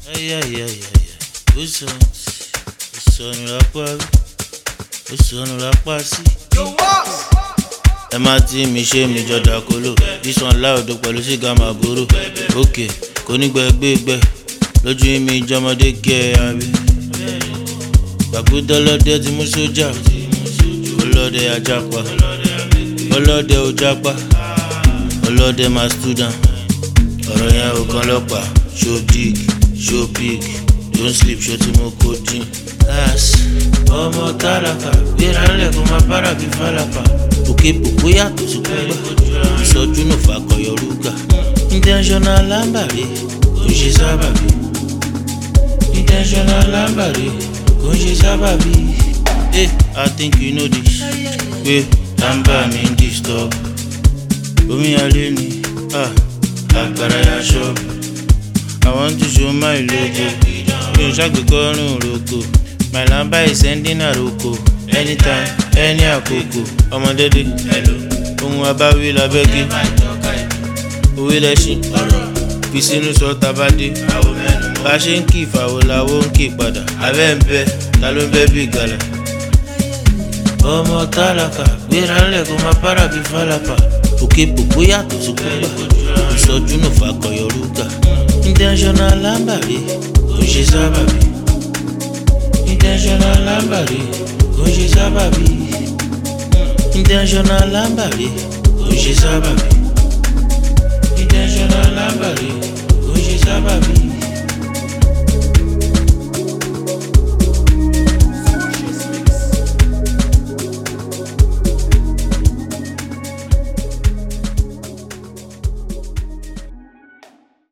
Ay, ay, ay, ay, ay. Ó sọ, ó sọnù lápá rí, ó sọnù lápá sí. Ẹ má tí mi ṣe mi jọ̀dà kóló, dísàn láòdó pẹ̀lú sìgá màbúrò. Òkè, kò ní gbẹgbẹgbẹ, lójú mi jọmọdé gẹ àbí. Gbàgbé ọlọ́dẹ ti mú sójà, ọlọ́dẹ ajapa, ọlọ́dẹ ojapa, ọlọ́dẹ máa student. Ọ̀rọ̀ yẹn ò kan lọ́pàá, show dig, show pig, don't sleep, show tí mo kó dín. Láàsì, ọmọ tálákà, gbéra ńlẹ̀ kó máa bára bí fálàpà. Òkè pòpó yàtọ̀ sí kúgbà, ìsọjú nù fàkọyọ rúgà. Intentional lámbàrí, kò ń ṣe sábàbí. Intentional lámbàrí, kò ń ṣe sábàbí. Hey, I think you know this. Pé lámbà mi ń disturb. Omi alẹ́ ni, ah, agbára ya ṣọ́ọ̀bù. I want to show my logo. Mi ò ṣàgbékọ́rùn roko. My lamba is sending àròkọ. Anytime, any àkókò. Ọmọdédé, ohun abáwí labẹ́gí. Òwe lẹ́ṣin, fi sínú sọ tabadé. Bá a ṣe ń kí ìfàwọ̀ làwọ̀ ń kí padà. Abẹ́ ń bẹ, ta ló ń bẹ́ bí ìgalà? Ọmọ tálákà, gbéra ńlẹ̀ kó máa bára bí fálàpà. Òkè pòpó yàtọ̀ sí kúgbà. Ìsọjú nù fàkọyọ rúgà. Intentional lámbàrí, kò ń ṣe sábàbí. Intentional lámbàrí, kò ń ṣe sábàbí. Intentional lámbàrí, kò ń ṣe sábàbí. Intentional lámbàrí,